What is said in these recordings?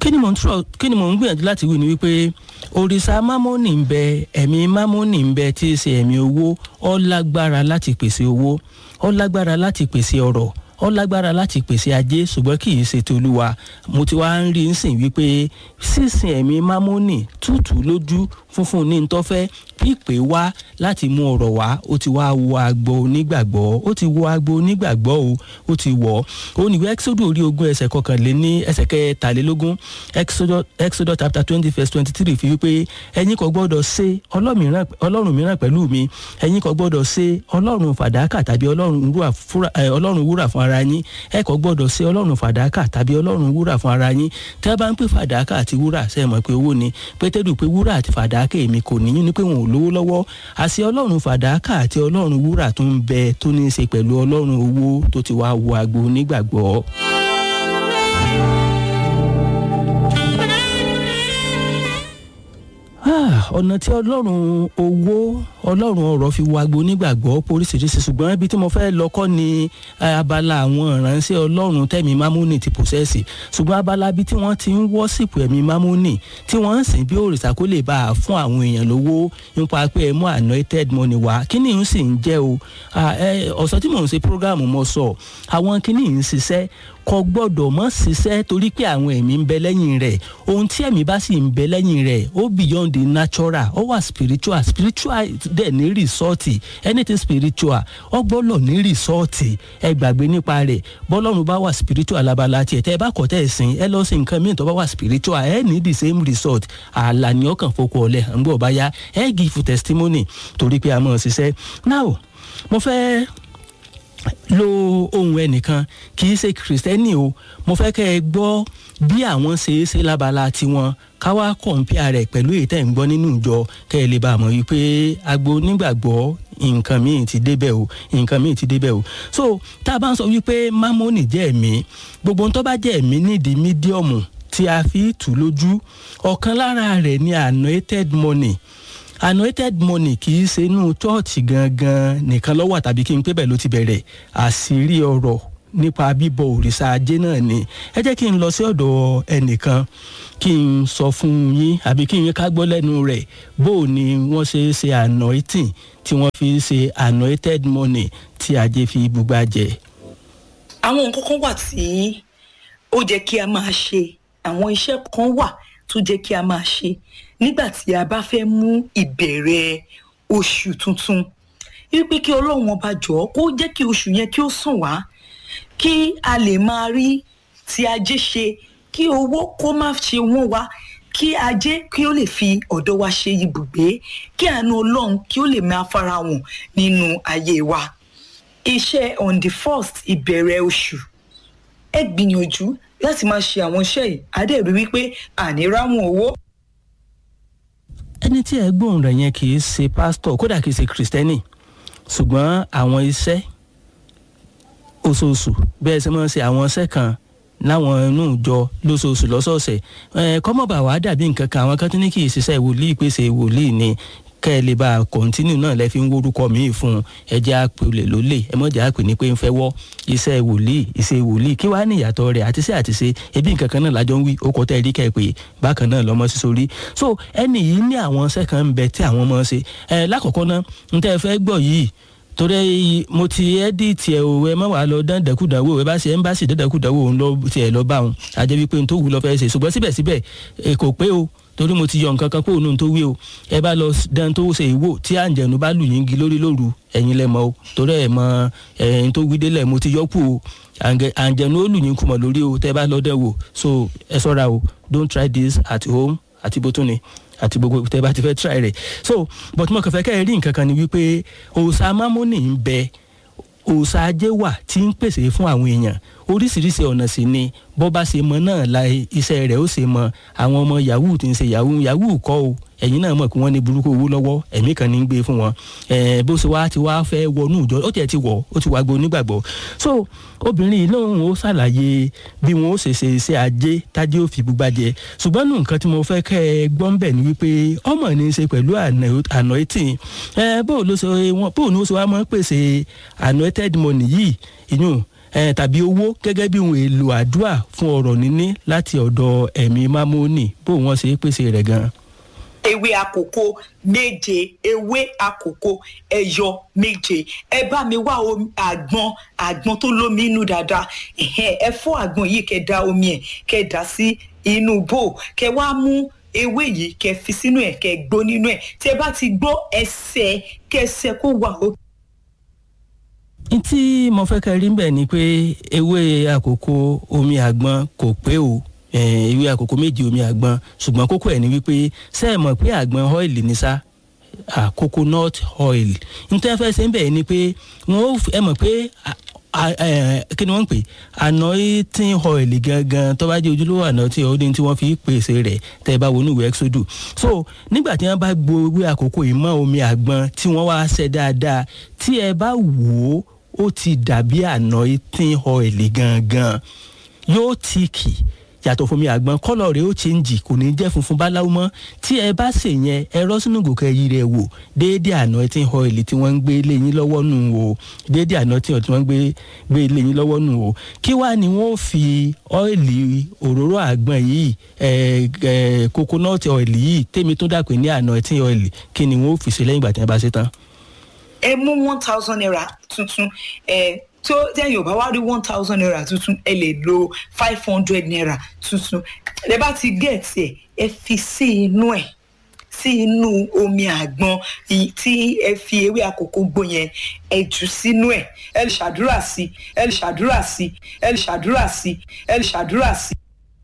kí ni mò ń túrọ̀ kí ni mò ń gbìyànjú láti wí ni wípé òrìṣà mámọ́nì ń bẹ ẹ̀mí mámọ́nì ń bẹ tí í ṣe ẹ̀mí owó ó lágbára láti pèsè owó ó lágbára láti pèsè ọrọ̀ ó lágbára láti pèsè ajé ṣùgbọ́n kì í ṣe tolúwa mo ti wá ń rí nsìn wípé sísìn ẹ̀mí mámọ́nì tútù lójú funfun ní ntọ́fẹ́ pípé wá láti mú ọ̀rọ̀ wá ó ti wá wọ agbo onígbàgbọ́ ó ti wọ agbo onígbàgbọ́ o ó ti wọ̀ ó níwèé exodus orí ogún ẹsẹ̀ kọkànléní ẹsẹ̀ kẹtàlélógún exodus chapter twenty verse twenty three fi wípé ẹ̀yin kò gbọ́dọ̀ ṣe ọlọ́run mìíràn pẹ̀lú mi ẹ̀yin kò gbọ́dọ̀ ṣe ọlọ́run fàdákà tàbí ọlọ́run wúrà fún ara yín ẹ kò gbọ́dọ̀ ṣe ọlọ́run fàdákà tàbí ọlọ́run wúrà fún ara yín tí a bá ń pè fàdákà àti wúrà ṣe é mọ̀ pé owó ni pétérù pé wúrà àti fàdákà èmi kò níyìn ní pé wọn ò lówó lọ́wọ́ àṣẹ ọlọ́run fàdákà àti ọlọ́run wúrà tó ń bẹ tó ní í ṣe pẹ̀lú ọlọ́run owó tó ti wá wo agbo onígbàgbọ́. ọ̀nà tí ọlọ́run owó ọlọ́run ọ̀rọ̀ fi wo agbo onígbàgbọ́ poríṣiríṣi ṣùgbọ́n ibi tí mo fẹ́ lọ kọ́ ni abala àwọn ìránṣẹ́ ọlọ́run tẹ̀mí mámúnì ti pòṣẹ́sì ṣùgbọ́n abala ibi tí wọ́n ti ń wọ́sìpù ẹ̀mí mámúnì tí wọ́n ń sìn bí òrìṣà kó lè bá a fún àwọn èèyàn lówó nípa pé ẹ mú anointed money wá kíní ń sì ń jẹ́ o ọ̀sán tí mò ń ṣe prógáàmù mo sọ àwọn kíní ń ṣiṣẹ́ kò gbọ́dọ̀ mọ́ ṣiṣẹ́ torí pé àwọn ẹ̀mí ń bẹ lẹ́yìn rẹ̀ ohun tí ẹ̀mí bá sì ń bẹ lẹ́yìn rẹ̀ ó beyond the natural ó wà spiritual spiritual dẹ̀ ní rìsọ́ọ̀tì anything spiritual ó gbọ́dọ̀ ní rìsọ́ọ̀tì ẹ gbàgbé nípa rẹ̀ bọ́lọ́run bá wà spiritual labala tiẹ̀ tẹ́ ẹ bá kọ́ tẹ́ ẹ sìn ẹ lọ sí nǹkan míì tó bá wà spiritual ẹ ní the same result ààlà ni ọkàn fokò ọ̀lẹ̀ ń gbọ́ bá yá ẹ give testimony torí pé a mọ̀ ṣiṣẹ́ now mo fẹ́ lo ohun ẹnìkan kì í ṣe kìrìsìtẹ́nì o mo fẹ́ kẹ́ ẹ gbọ́ bí àwọn ṣe é ṣe lábala tiwọn ká wá kọ̀ǹpìà rẹ̀ pẹ̀lú èyí tẹ̀ ń gbọ́ nínú ìjọ kẹ́ ẹ lè bá a mọ̀ wípé agbo nígbàgbọ́ nǹkan míì ti débẹ̀ o nǹkan míì ti débẹ̀ o so tá a bá ń sọ wípé mámónì jẹ́ ẹ̀mí gbogbo tó bá jẹ́ ẹ̀mí nídìí mídíọ̀mù tí a fi tù lójú ọ̀kan lára rẹ̀ ni anointed money anointed money kì í ṣe inú chọ́ọ̀chì gangan nìkan lọ́wọ́ tàbí kí n pé bẹ́ẹ̀ ló ti bẹ̀rẹ̀ àṣírí ọ̀rọ̀ nípa bíbọ òrìṣà ajé náà ni ẹ jẹ́ kí n lọ sí ọ̀dọ̀ ẹnìkan kí n sọ fún yín àbí kí n ká gbọ́ lẹ́nu rẹ̀ bó o ni wọ́n ṣe ṣe anointing tí wọ́n fi ṣe anointed money tí ajé fi bùgbà jẹ. àwọn nǹkan kan wà tí ó jẹ́ kí a máa ṣe àwọn iṣẹ́ kan wà tó jẹ́ kí a máa ṣe nígbà tí a bá fẹ́ mú ìbẹ̀rẹ̀ oṣù tuntun wípé kí ọlọ́run ọba jọ̀ọ́ kó jẹ́ kí oṣù yẹn kí ó sàn wá kí a lè máa rí ti ajé ṣe kí owó kó má ṣe wọ́n wá kí ajé kí ó lè fi ọ̀dọ̀ wa ṣe ibùgbé kí àánú ọlọ́run kí ó lè máa farahàn nínú ayé wa iṣẹ́ on the first ìbẹ̀rẹ̀ oṣù ẹ gbìyànjú láti máa ṣe àwọn iṣẹ́ yìí adẹ́rù wípé àní ráwọn owó ẹni tí ẹ gbóhùn rẹ̀ yẹn kì í ṣe pásítọ̀ kódà kì í ṣe kìrìsìtẹ́nì ṣùgbọ́n àwọn iṣẹ́ oṣooṣù bẹ́ẹ̀ ṣe máa ń ṣe àwọn iṣẹ́ kan láwọn inú ìjọ lóṣooṣù lọ́sọ̀ọ̀sẹ̀ ẹ̀ kọ́mọ̀bà wàá dàbí nǹkan kan àwọn kan tó ní kì í ṣiṣẹ́ wòlíì pèsè wòlíì ni kẹ́ ẹ lè bá a kọ̀ǹtínú náà lẹ́ fi ń wórúkọ míì fún un ẹ jẹ́ àpèlè lólè ẹ mọ̀jẹ̀ àpè ní pé ń fẹ́ wọ́ iṣẹ́ wòlíì iṣẹ́ wòlíì kí wàá ní ìyàtọ̀ rẹ̀ àti iṣẹ́ àti ṣe ebi nǹkan kan náà lájọ ń wí ó kọ́ tẹ́ ẹ rí kẹ́ ẹ pé bákan náà lọ́mọ sí sórí so ẹnì yìí ní àwọn iṣẹ́ kan ń bẹ tí àwọn ọmọ ṣe ẹ lákọ̀ọ́kọ́ náà ń tẹ́ ẹ fẹ́ gbọ́ yìí torí mo ti ẹ́díìtì ẹ̀ òwe ẹ má wàá lọ dán dẹ́kùdánwò ẹ bá ṣe ẹ ń bá sì dẹ́kùdánwò òun lọ tiẹ̀ lọ bá òun àjẹ́ wípé n tó wù lọ fẹ́ ṣe ṣùgbọ́n síbẹ̀síbẹ̀ kò pé o torí mo ti yọ nǹkan kan kó òun tó wí o ẹ bá lọ dán tó ṣe ìwò tí àǹjẹ̀nu bá lù yín gi lórí lóru ẹ̀yin lẹ mọ̀ o torí ẹ̀ mọ ẹ̀yin tó wí délẹ̀ mo ti yọ kú o àǹjẹ̀nu ó lù yín kùmọ̀ lórí o tẹ́ bá lọ dẹ̀ wò so ẹ ṣọ́ra o don't try this at home àti bó tún ni àti gbogbo tẹ́ bá ti fẹ́ try rẹ̀ so but mo kàn fẹ́ kẹ́ ẹ rí nǹkan kan ni wípé òòṣà mámúnì ń bẹ òòṣà ajé wà tí ń pèsè fún àwọn èèyàn oríṣiríṣi ọ̀nà sì ni bó bá ṣe mọ náà la iṣẹ́ rẹ̀ ó ṣe mọ àwọn ọmọ yahoo tí ń ṣe yahoo yahoo kọ́ o ẹ̀yin náà mọ̀ pé wọ́n ní burúkú owó lọ́wọ́ ẹ̀mí kan ní ń gbé fún wọn bó ṣe wá ti wá fẹ́ wọnú ìjọ ó tiẹ̀ ti wọ̀ ó ti wá gbó nígbàgbọ́ so obìnrin yìí náà ó ṣàlàyé bí wọn ó ṣe ṣe iṣẹ́ ajé tájé ó fi gbúgbà jẹ ṣùgbọ́n nù nǹkan tí mo fẹ́ kẹ́ ẹ gbọ́n bẹ̀ ni wípé ọmọ ní í ṣe pẹ̀lú anointing bó ló ṣe wọn bó ní ó ṣe wá mọ́ pèsè anointed money yìí ìyún tàbí owó gẹ́gẹ́ bí ohun èlò àdúrà fún ọ̀rọ̀ níní láti ọ̀dọ̀ ẹ̀mí mámónì bó wọ́n ṣe pèsè rẹ̀ gan-an ewé àkókò méje ewé àkókò ẹyọ méje ẹ bá mi wá àgbọn àgbọn tó lómi inú dáadáa ẹ fọ́ àgbọn yìí kẹ́ da omi ẹ̀ kẹ́ dà sí inú bò kẹ́ wá mú ewé yìí kẹ́ fi sínú ẹ̀ kẹ́ gbó nínú ẹ̀ tí ẹ bá ti gbó ẹsẹ̀ kẹsẹ̀ kó wà ó. n tí mo fẹ́ kẹ́ rí bẹ́ẹ̀ ni pé ewé àkókò omi àgbọn kò pé o ewé àkókò méje omi àgbọn ṣùgbọ́n kókó ẹ̀ ni wípé ṣé ẹ mọ̀ pé àgbọn ọ́ìlì ní sá coconut oil nítorí fẹ́ ṣe ń bẹ̀ ni pé wọ́n ẹ mọ̀ pé kí ni wọ́n ń pè anointing oil gangan tó bá jẹ́ ojúlówó anointing oil tí wọ́n fi pèsè rẹ̀ tẹ́ ẹ bá wọnú ìwé exodus so nígbà tí wọ́n bá gbo ewé àkókò yìí mọ́ omi àgbọn tí wọ́n wá ṣe dáadáa tí ẹ bá wò ó ó ti dàbí anointing oil gangan yóò tíìkì yàtọ̀ fún mi àgbọn kọ́lọ̀ rẹ̀ ó chẹ́ǹjì kò ní jẹ́ funfun báláwo mọ́ tí ẹ bá sè yẹn ẹ rọ́ sínú gòkè yìí rẹ̀ wò déédéé anointing oil tí wọ́n ń gbé léyìn lọ́wọ́ nù o déédéé anointing oil tí wọ́n ń gbé gbé léyìn lọ́wọ́ nù o kí wá ni wọ́n fi ọ́ìlì òróró àgbọn yìí ẹ ẹ coconut oil yìí tèmi tó dàpé ní anointing oil kí ni wọ́n fi ṣe lẹ́yìn ìgbà tí wọ́n bá ṣe tán. ẹ mú one thousand naira tuntun ẹ tó tẹ́yìn ò bá wá rí one thousand naira tuntun ẹ lè lo five hundred naira tuntun ẹ bá ti gẹ̀ẹ́tì ẹ̀ ẹ fi sí inú ẹ̀ sí inú omi àgbọn tí ẹ fi ewé àkókò gbó yẹn ẹ jù sínú ẹ̀ ẹ lè ṣàdúrà sí ẹ lè ṣàdúrà sí ẹ lè ṣàdúrà sí ẹ lè ṣàdúrà sí.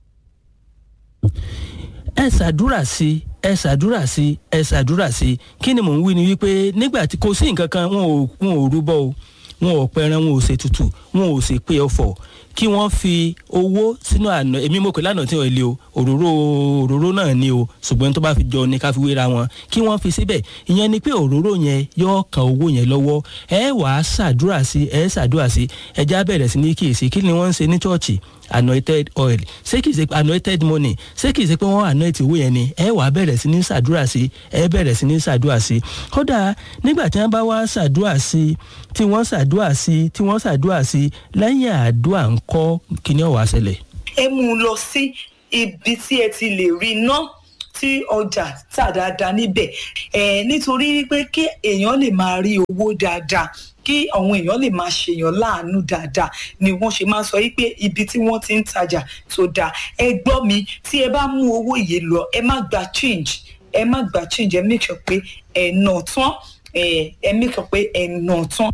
ẹ ṣàdúrà sí ẹ ṣàdúrà sí ẹ ṣàdúrà sí kí ni mò ń wí ni wípé nígbà tí kò sí nǹkan kan wọn ò wọn ò rúbọ o wọn ò pẹran wọn ò ṣe tutù wọn ò sì pé ọfọ kí wọ́n fi owó sínú àná èmi mo pè lánàá tí wọ́n lé o òróró òróró náà ni o ṣùgbọ́n tó bá fi jọ ní ká fi wéra wọn kí wọ́n fi síbẹ̀ ìyẹn ni pé òróró yẹn yóò kan owó yẹn lọ́wọ́ ẹ wàá ṣàdúrà sí ẹ ṣàdúrà sí ẹjá bẹ̀rẹ̀ sí ní kíyèsí kí ni wọ́n ń ṣe ní chọ́ọ̀chì anointed oil ṣé kìí ṣe anointed money ṣé kìí ṣe pé wọ́n anoint owó yẹn ni ẹ wàá bẹ̀rẹ̀ sí ní ṣàdúrà sí ẹ bẹ̀rẹ̀ sí ní ṣàdúrà sí kódà nígbà tí wọ́n bá wá ṣàdúrà sí tí wọ́n ṣàdúrà sí tí wọ́n ṣàdúrà sí lẹ́yìn àdúrà ńkọ́ kí ni ó wá ṣẹlẹ̀. ẹ mú un lọ sí ibi tí ẹ ti lè rí iná tí ọjà tà dáadáa níbẹ̀ ẹ nítorí pé kí èèyàn lè máa rí owó dáadáa kí àwọn èèyàn lè máa ṣèyàn láàánú dáadáa ni wọ́n ṣe máa sọ wípé ibi tí wọ́n ti ń tajà tó dáa ẹ gbọ́ mi tí ẹ bá mú owó yìí lọ ẹ má gba change ẹ má gba change ẹ make sure pé ẹ nà tán ẹ ẹ make sure pé ẹ nà tán.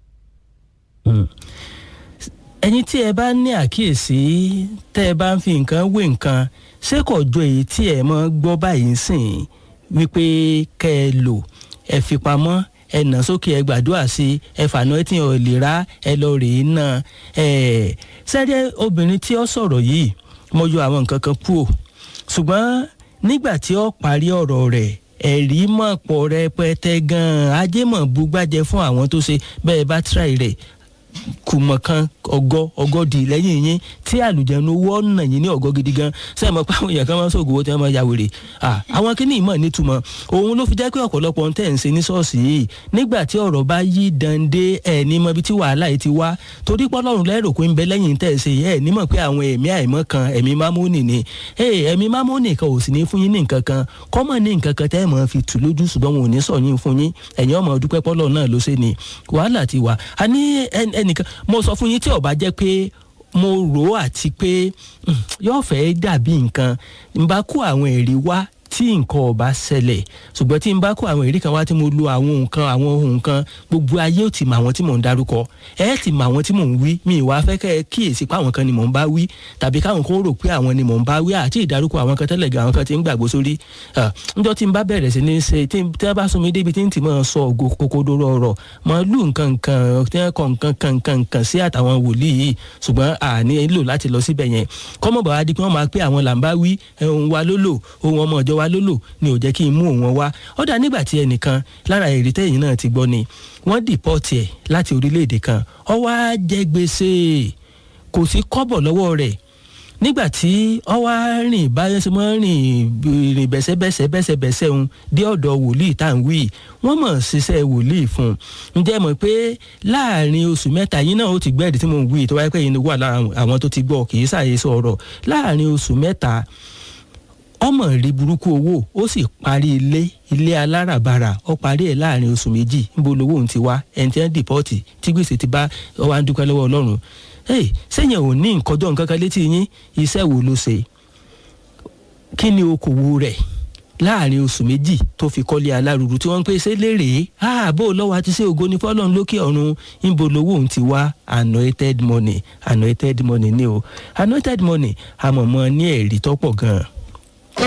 ẹ̀yin tí ẹ bá ní àkíyèsí tẹ́ ẹ bá ń fi nǹkan wé nǹkan ṣé kò jọ èyí tí ẹ mọ́ gbọ́ báyìí sìn wípé kẹ́ ẹ lò ẹ fi pamọ́ ẹ nà sókè ẹ gbàdúrà sí ẹ fànà ẹ tí ò lè rà ẹ lọ rèé náà ẹ sẹ́dẹ̀ obìnrin tí ó sọ̀rọ̀ yìí mo yọ àwọn nǹkan kan kúrò ṣùgbọ́n nígbà tí ó parí ọ̀rọ̀ rẹ̀ ẹ̀rí mọ̀ pọ̀ rẹpẹtẹ gan-an ajé mọ̀ bugbájẹ fún àwọn tó ṣe bẹ́ẹ̀ bá tíráì rẹ̀ kùmọ̀ kan ọgọ́ ọgọ́dì lẹ́yìn yín tí àlùjẹ̀nu owó ọ̀nà yín ní ọgọ́ gidi gan sẹ́yìn mọ̀ pé àwọn èèyàn kan máa ń sọ̀gùn owó tí wọ́n máa ya wèrè àwọn kíní ìmọ̀ nítumọ̀ òun ló fi jẹ́ pé ọ̀pọ̀lọpọ̀ ń tẹ̀ ń ṣe ní ṣọ́ọ̀ṣì yìí nígbà tí ọ̀rọ̀ bá yí dande ẹ̀ ní mọ ibi tí wàhálà yìí ti wá torí pọ́lọ́run lẹ́rù pé ń bẹ lẹ́yìn tẹ̀ ṣe ẹ̀ ní mọ̀ pé àwọn ẹ̀mí àìmọ́ kan ẹ̀mí mámúnì ni ẹ̀mí mámúnì kan ò sì ní fún yín ní nǹkan kan kọ́mọ̀ ní nǹkan kan tẹ́ ẹ̀ mọ̀ fi tù lójú ṣùgbọ́n wọn ò ní sọ yín fún yín ẹ̀yin ọmọ dúpẹ́ pọ́lọ́run náà ló ṣe ni wàhálà ti wà á ní ẹnìkan mo sọ fún yín tí ó bá jẹ́ pé mo rò ó àti pé yóò fẹ́ dàbí nǹkan n bá kó àwọn ẹ̀rí wá tí nǹkan ọba ṣẹlẹ̀ ṣùgbọ́n tí n bá kó àwọn ẹ̀rí kan wá tí mo lo àwọn nǹkan àwọn ohun kan gbogbo ayé ò ti mọ àwọn tí mò ń darúkọ ẹ ti mọ àwọn tí mò ń wí mi ìwà fẹ́ kẹ́ ẹ kíyèsí pé àwọn kan ni mò ń bá wí tàbí káwọn kan rò pé àwọn ni mò ń bá wí àti ìdarúkọ àwọn kan tẹ́lẹ̀ gan àwọn kan ti ń gbàgbó sórí njọ́ tí n bá bẹ̀rẹ̀ sí ní ṣe tí wọ́n bá sún mi débi tí n ti máa sọ ògo kòkòdóró ọ̀rọ̀ máa lù nǹkan nǹkan tí wọ́n kọ nǹkan kan nǹkan nǹkan sí àtàwọn wòlíì yìí ṣùgbọ́n àní lò láti lọ síbẹ̀ yẹn kọ́mọ̀ bàbá di pé wọ́n máa pé àwọn là ń bá wí ohun wa ló lò ohun ọmọ ọjọ́ wa ló lò ni ò jẹ́ kí n mú òun wá ó dà nígbà tí ẹnìkan lára èrè tẹ́yìn náà ti gbọ́ ni wọ́n dìpọ́tì ẹ̀ láti orílẹ̀-èdè kan ó wá jẹ gbèsè kò sí kọ́bọ̀ lọ́wọ́ rẹ̀ nígbà tí ọ wá rìn báyọ̀ sí mọ́ rìn rìn bẹ́sẹ̀bẹ́sẹ̀ bẹ́sẹ̀bẹ́sẹ̀ ń dé ọ̀dọ̀ wòlíì tá à ń wí wọ́n mọ̀ ṣiṣẹ́ wòlíì fún un ǹjẹ́ mọ̀ pé láàrin oṣù mẹ́ta yín náà ó ti gbẹ́ẹ̀dì tí mo ń wí tó wáyé pé yín wà lára àwọn tó ti gbọ́ kì í ṣàyẹ̀sọ ọ̀rọ̀ láàrin oṣù mẹ́ta ọmọ rí burúkú owó ó sì parí ilé ilé aláràbarà ó parí ẹ̀ láàrin oṣù méjì níbo lowó òun ti wá ẹni tí wọ́n dìpọ́ọ̀tì tí gbèsè ti bá ọ wá ń dúpẹ́ lọ́wọ́ ọlọ́run sẹ́yìn ò ní nǹkan jọ nǹkan kan létí yín iṣẹ́ wo ló ṣe kí ni okòwò rẹ̀ láàrin oṣù méjì tó fi kọ́lé alárùrù tí wọ́n ń pè ṣe lérè ààbò lọ́wọ́ àti ṣé ògo ní fọ́lọ́run lókè ọ̀run níbo lowó òun ti wá anointed money anointed money ni o anointed money àmọ̀mọ́ ní ẹ̀rí tọ́pọ̀ gan-an